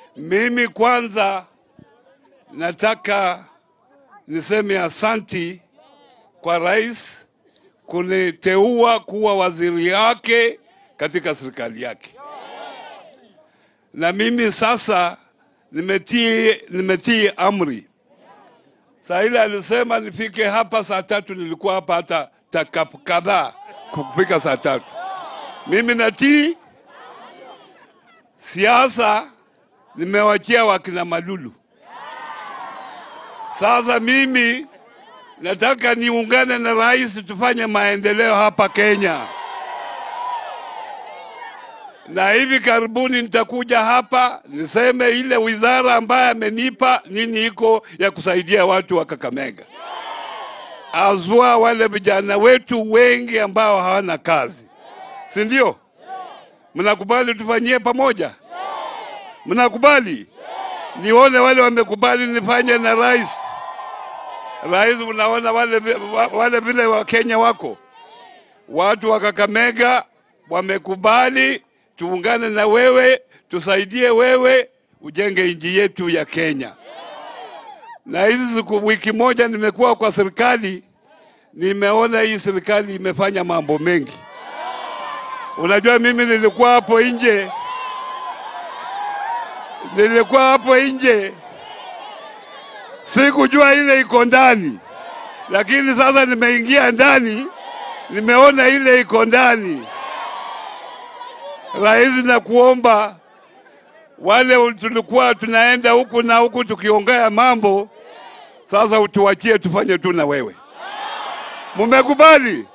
Mimi kwanza nataka niseme asanti kwa rais kuniteua kuwa waziri wake katika serikali yake, na mimi sasa nimetii, nimetii amri. Saa ile alisema nifike hapa saa tatu, nilikuwa hapa hata taka kadhaa kufika saa tatu. Mimi natii siasa, nimewachia wakina Malulu. Sasa mimi nataka niungane na rais tufanye maendeleo hapa Kenya, na hivi karibuni nitakuja hapa niseme ile wizara ambayo amenipa nini iko ya kusaidia watu wa Kakamega, azua wale vijana wetu wengi ambao hawana kazi, si ndio? Mnakubali tufanyie pamoja? Mnakubali? Nione wale wamekubali nifanye na rais. Rais, unaona wale wale vile wa Kenya wako watu wa Kakamega wamekubali tuungane na wewe, tusaidie wewe ujenge nchi yetu ya Kenya. Na hizi siku wiki moja nimekuwa kwa serikali, nimeona hii serikali imefanya mambo mengi. Unajua, mimi nilikuwa hapo nje, nilikuwa hapo nje, sikujua ile iko ndani, lakini sasa nimeingia ndani, nimeona ile iko ndani. Rais, na kuomba wale tulikuwa tunaenda huku na huku tukiongea mambo, sasa utuachie tufanye tu na wewe. Mumekubali?